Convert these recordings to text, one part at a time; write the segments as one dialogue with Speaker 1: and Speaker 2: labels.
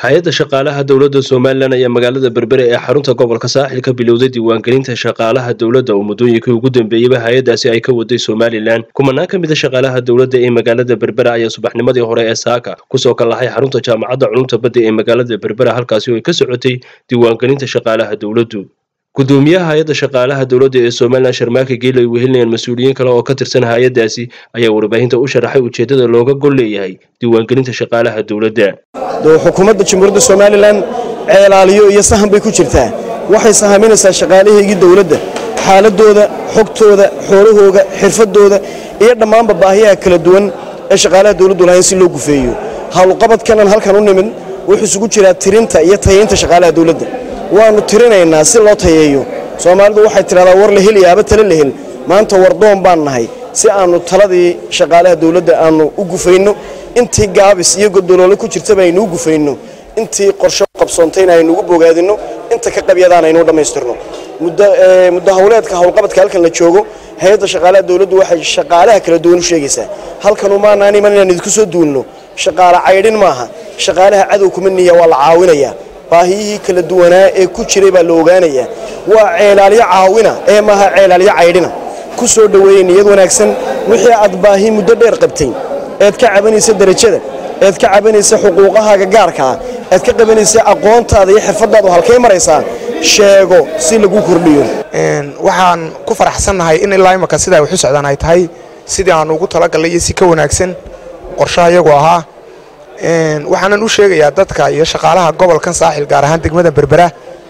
Speaker 1: hay-adda shaqaalaha dowladda somalilan ayaa magaalada berbere ee xarunta gobolka saaxil ka bilowday diiwaangelinta shaqaalaha dowladda oo muddooyinkii ugu dambeeyeyba hay-addaasi ay ka waday somalilan kumanaan ka mida shaqaalaha dowladda ee magaalada berbera ayaa subaxnimadii hore ee saaka kusoo kallahay xarunta jaamacadda culumta badda ee magaalada berbera halkaasi oo ay ka socotay diiwaangelinta shaqaalaha dowladdu gudoomiyaha hay-adda shaqaalaha dowladda ee somalilan sharmaake geele ay wehelinayaan mas-uuliyiin kale oo ka tirsan hay-addaasi ayaa warbaahinta u sharaxay ujeeddada looga gol leeyahay diiwaangelinta shaqaalaha dowladda
Speaker 2: xukuumadda jamhuuriyadda somalilan ceelaaliyo iyo sahan bay ku jirtaa waxay sahaminaysaa shaqaalahaygii dowladda xaaladooda xogtooda xoolahooga xirfadooda iyo dhammaanba baahiyaha kala duwan ee shaqaalaha dowladdu lahayn si loo gufeeyo howlqabadkanan halkan u nimid wuxuu isugu jiraa tirinta iyo tayaynta shaqaalaha dowladda waannu tirinaynaa si loo tayeeyo soomaalidu waxay tidhahdaa war la hel iyo aba tale la hel maanta wardoon baan nahay si aannu taladii shaqaalaha dowladda aannu u gufayno intii gaabis iyo godoloole ku jirtaba aynuu gufayno intii qorsho qabsoontayna aynuugu bogaadinno inta ka qabyadaan aynuu dhammaystirno muddo hawleedka howlqabadka halkan la joogo hay-adda shaqaalaha dowladdu waxay shaqaalaha kala duwan u sheegaysaa halkanu maanaan iman inaan idinku soo duulno shaqaale caydhin maaha shaqaalaha cadow kuma niya waa la caawinayaa baahiyihii kala duwanaa ee ku jiray baa la ogaanayaa waa ceelaalyo caawina ee maaha ceelaalyo caydhina ku soo dhoweeyey niyad wanaagsan wixii aad baahi muddo dheer qabtay eed ka cabanaysa derajada eed ka cabanaysa xuquuqahaaga gaarkaa eed ka qabanaysa aqoontaada iyo xirfadaadu halkay maraysaa sheego si lagu kordhiyo
Speaker 3: waxaan ku faraxsannahay in ilaa imaka sidaa waxu socdaan ay tahay sidii aan ugu talagallay iyo si ka wanaagsan qorshaha iyagu ahaa waxaanan u sheegayaa dadka iyo shaqaalaha gobolkan saaxil gaar ahaan degmada berbera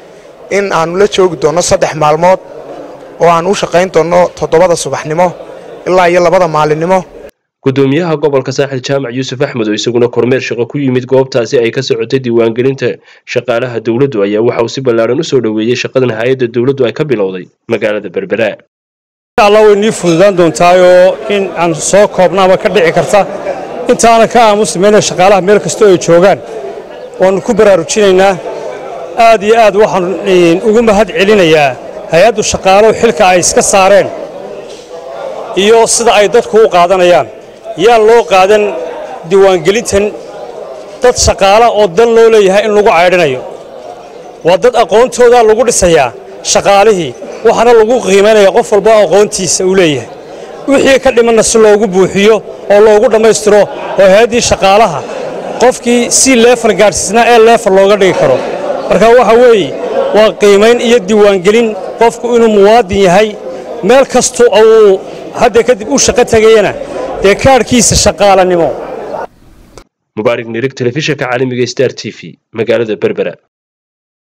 Speaker 3: in aannu la joogi doonno saddex maalmood oo aan u shaqayn doonno toddobada subaxnimo ilaa iyo labada maalinimo
Speaker 1: gudoomiyaha gobolka saaxil jaamac yuusuf axmed oo isaguna kormeer shaqo ku yimid goobtaasi ay ka socotay diiwaangelinta shaqaalaha dowladdu ayaa waxa uu si ballaaran u soo dhoweeyey shaqadan hay-adda dowladdu ay ka bilowday magaalada berbera
Speaker 4: alla way nii fududaan doontaayoo in aan soo koobnaaba ka dhici karta intaana ka aamusamayna shaqaalaha meel kastoo ay joogaan waannu ku baraarujinaynaa aad iyo aad waxaan ugu mahad celinayaa hay-addu shaqaalow xilka ay iska saareen iyo sida ay dadku u qaadanayaan yaan loo qaadan diiwaangelintan dad shaqaala oo dan loo leeyahay in lagu caydhinayo waa dad aqoontoodaa lagu dhisayaa shaqaalihii waxaana lagu qiimaynaya qof walba aqoontiisa uu leeyahay wixii ka dhimanna si loogu buuxiyo oo loogu dhammaystiro oo hay-addii shaqaalaha qofkii si leefal gaadhsiisnaa ee leefal looga dhigi karo marka waxa weeye waa qiimayn iyo diiwaangelin qofku inuu muwaadin yahay meel kasta uu hadda kadib u shaqo tegayana dee kaadhkiisa shaqaalanimo
Speaker 1: mubaarig nirig telefishinka caalamiga star t v magaalada berbera